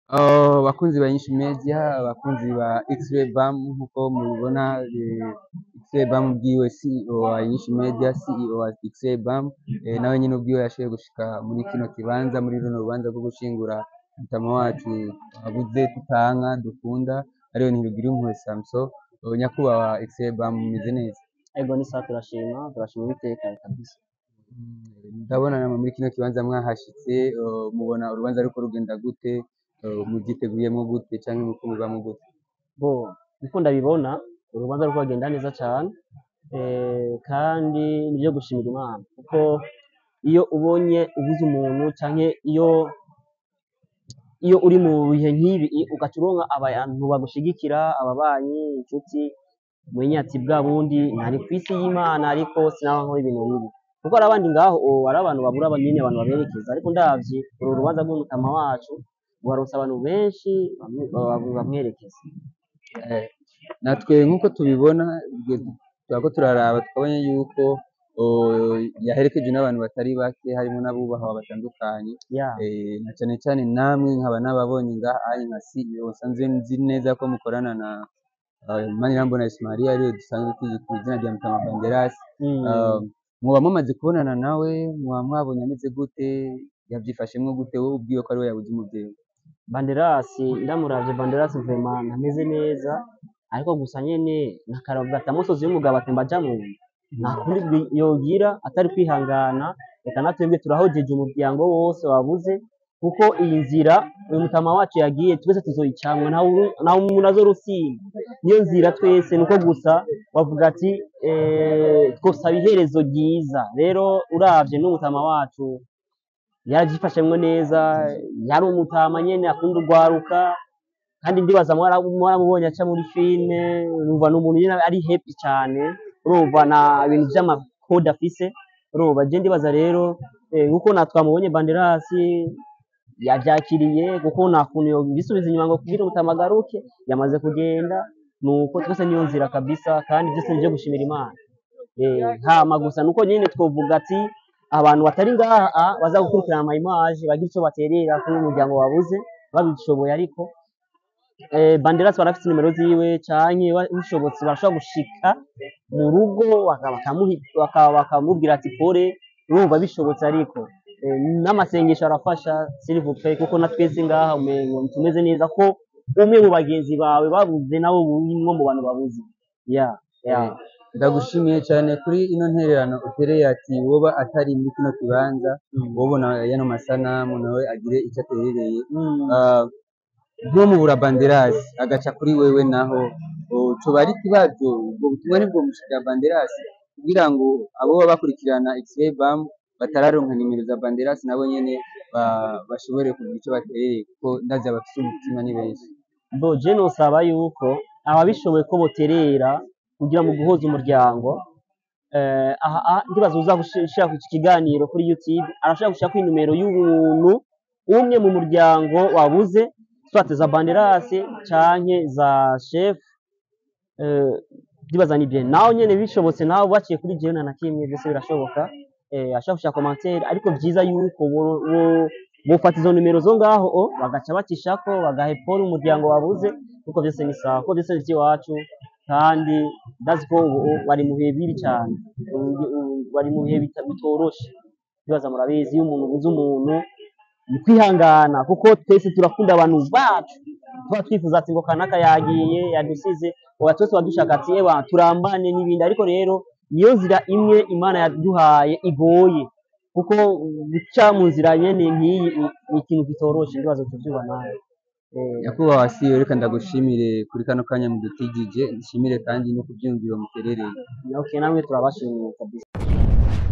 Uh, bakunzi ba Nyinshi Media abakunzi ba X-Ray Bam nkuko mubibona eh, X-Ray Bam ubwiwe CEO wa Nyinshi Media CEO wa X-Ray Bam eh, nawe nyine ubwiwe yashoboye gushika muri kino kibanza muri runo rubanza rwo gushingura mutama wacu abuze tutanka dukunda ariwe Ntirugire Samson uh, nyakubahwa X-Ray Bam mumeze neza Ego ni sawa turashima turashima uwiteka kabisa ndabona namwe muri kino kibanza mwahashitse uh, mubona urubanza ruriko rugenda gute uh, muvyiteguriyemwo gute canke muko mubibamwo gute bo niko ndabibona urubanza ruriko rugenda neza cane eh, kandi nivyo gushimira Imana kuko iyo ubonye ubuze umuntu canke iyo iyo uri mu bihe nk'ibi ugaca uronka abantu bagushigikira ababanyi inshuti mwenye ati bwa bundi ntari kw'isi y'Imana ariko sinaba nkora ibintu bibi kuko hari abandi ngaho ubu hari abantu babura nyene abantu baberekeza ariko ndavye uru rubanza rw'umutama wacu rwaronse abantu benshi bamwe- ba- bamwerekeza Eh, natwe nk'uko tubibona turako turaraba tukabona yuko oh, yaherekejwe n'abantu batari bake harimo n'abubahwa batandukanye ya eh, na cane cane namwe nkaba nababonye ngaha ari nka CEO nsanzwe nzi neza ko mukorana na uh, Manirambona Ismaria ariwe dusanzwe tuzi ku izina rya Mutama Banderas Mm. uh, muba mumaze kubonana nawe muba mwabonye ameze gute yavyifashemwo gute wowe ubwiwe ko ariwe yabuze umuvyeyi Banderasi ndamuravye Banderasi vraiment ameze neza ariko gusa nyene nakaragata musozi w'umugabo atemba aja mu nda nta kundi bwi- yogira atari kwihangana reka natwebwe turahojeje umuryango wose wabuze kuko iyi nzira uyu mutama wacu yagiye twese tuzoyicamwa nta wu- nta umuntu azorusimba niyo nzira twese nuko gusa bavuga ati eh, twosaba iherezo ryiza rero uravye n'umutama wacu yaravyifashemwo neza yari umutama nyene akunda urwaruka kandi ndibaza mwara- mwaramubonye aca muri filime urumva ni umuntu nyene ari happy cane urumva na ibintu vy'amakode afise urumva je ndibaza rero eh, nkuko na twamubonye Banderasi yavyakiriye kuko nta kuntu yobisubiza inyuma ngo kugira umutama agaruke yamaze kugenda nuko twese niyo nzira kabisa kandi vyose nivyo gushimira Imana Eh, hama gusa nuko nyene twovuga ati abantu batari ngaha baza gukurikirana ama image bagira ico baterera kuri uyu muryango wabuze babishoboye ariko eh, Banderas barafise nimero ziwe canke ba- bishobotse barashobora gushika mu rugo baka- bakamuhi- baka- bakamubwira ati pore urumva bishobotse ariko eh, n'amasengesho arafasha s'il vous plaît kuko na twese ngaha umengo tumeze neza ko umwe mu bagenzi bawe babuze nabo burimwo mu bantu babuze ya ya Eh, ndagushimiye cyane kuri ino ntererano utereye ati woba atari muri kino kibanza Mm. wobona yano masanamu nawe agire icyo aterereye Mm. Ah, ntumubura banderasi agaca kuri wewe naho oh, coba ari ikibazo ubwo butumwa nibwo mushikira banderasi kugira ngo abo baba bakurikirana X-Ray Bam batararonka nimero za banderasi nabo nyene ba- bashobore kugira icyo baterereye kuko ndazi abafise umutima ni benshi bo je nosaba yuko ababishoboye ko boterera kugira mu guhuza umuryango eh, aha aha, ndibaza uza gushira iki kiganiro kuri YouTube arashaka gushaka inimero y'ubuntu umwe mu muryango wabuze swate za Banderasi canke za chef eh, ndibaza ni bien naho nyene bishobotse naho baciye kuri jewe na kimwe byose birashoboka eh, ashaka gushaka commentaire ariko vyiza yuko bo- bo- bofata izo nimero zo ngaho o bagaca bacishako bagaha epfo umuryango wabuze kuko byose ni sawa kuko byose ni ivy'iwacu kandi ndazi ko ubu ubu bari mu bihe bibi cyane Ubu- ubu bari mu bihe bita- bitoroshe ndibaza murabizi iyo umuntu ubuze umuntu ni kwihangana kuko twese turakunda abantu bacu tuba twifuza ati ngo kanaka yagiye yadusize uwa twese wadushaka ati ewa turambane n'ibindi ariko rero niyo nzira imwe imana yaduhaye igoye kuko guca mu nzira nyene nk'iyi ni- ni ikintu kitoroshe ndibaza tuvyuba nawe Eh, nyakubahwa CEO reka ndagushimire kuri kano kanya mudutijije nshimire kandi no kubyumvira muterereye okay namwe turabashimiye kabisa